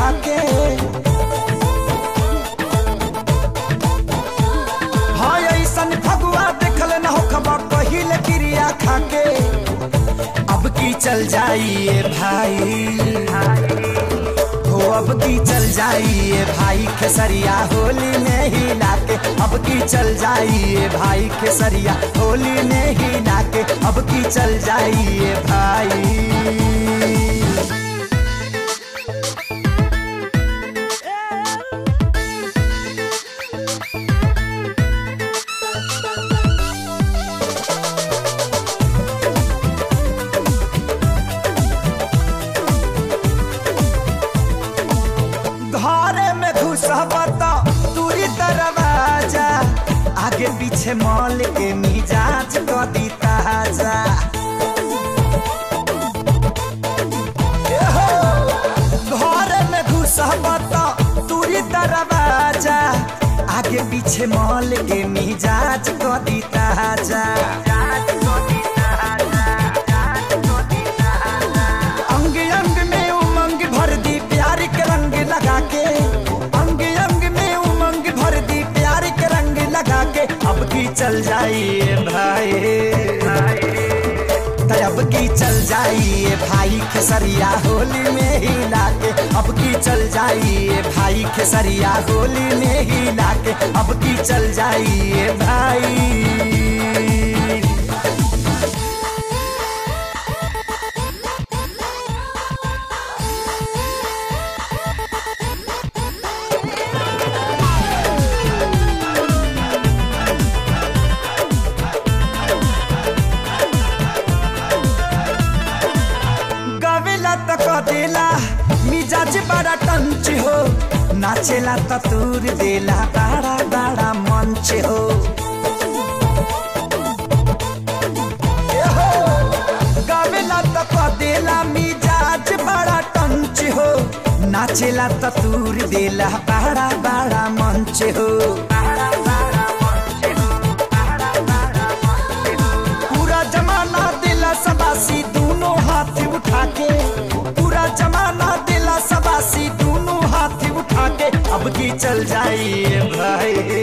के हाँ ऐसन फगुआ देखल न हो खबर पहिले क्रिया खाके अब की चल जाइए भाई हो अब की चल जाइए भाई खेसरिया होली में ही लाके अब की चल जाइए भाई खेसरिया होली में ही लाके अब की चल जाइए भाई घरे में घुसबत दूरी दरवाजा आगे पीछे मॉल के मिजाज क दी ताजा एहो, घरे में घुसबत दूरी दरवाजा आगे पीछे मॉल के मिजाज क दी ताजा अंग अंग में उमंग भर दी प्यार के रंग लगा के अंग अंग में उमंग भर दी प्यार के रंग लगा के अब की चल जाइए भाई त अब की चल जाइए भाई खेसरिया होली में ही लाके अब की चल जाइए भाई खेसरिया होली में ही लाके अब की चल जाइए भाई गावेला त कदेला मिजाज बड़ा टंच हो नाचेला त तूर देला बड़ा बड़ा मंच हो ए हो, गावेला त कदेला मिजाज बड़ा टंच हो नाचेला त तूर देला बड़ा बड़ा मंच हो पूरा जमाना दिला सबासी दोनों हाथ उठा के पूरा जमाना दिला सबासी दोनों हाथ उठा के अब की चल जाइए भाई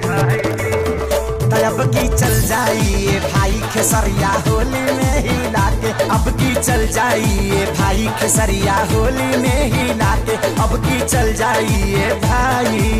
त अब की चल जाइए भाई खेसरिया होली में ही लाके अब की चल जाइए भाई खेसरिया होली में ही लाके अब की चल जाइए भाई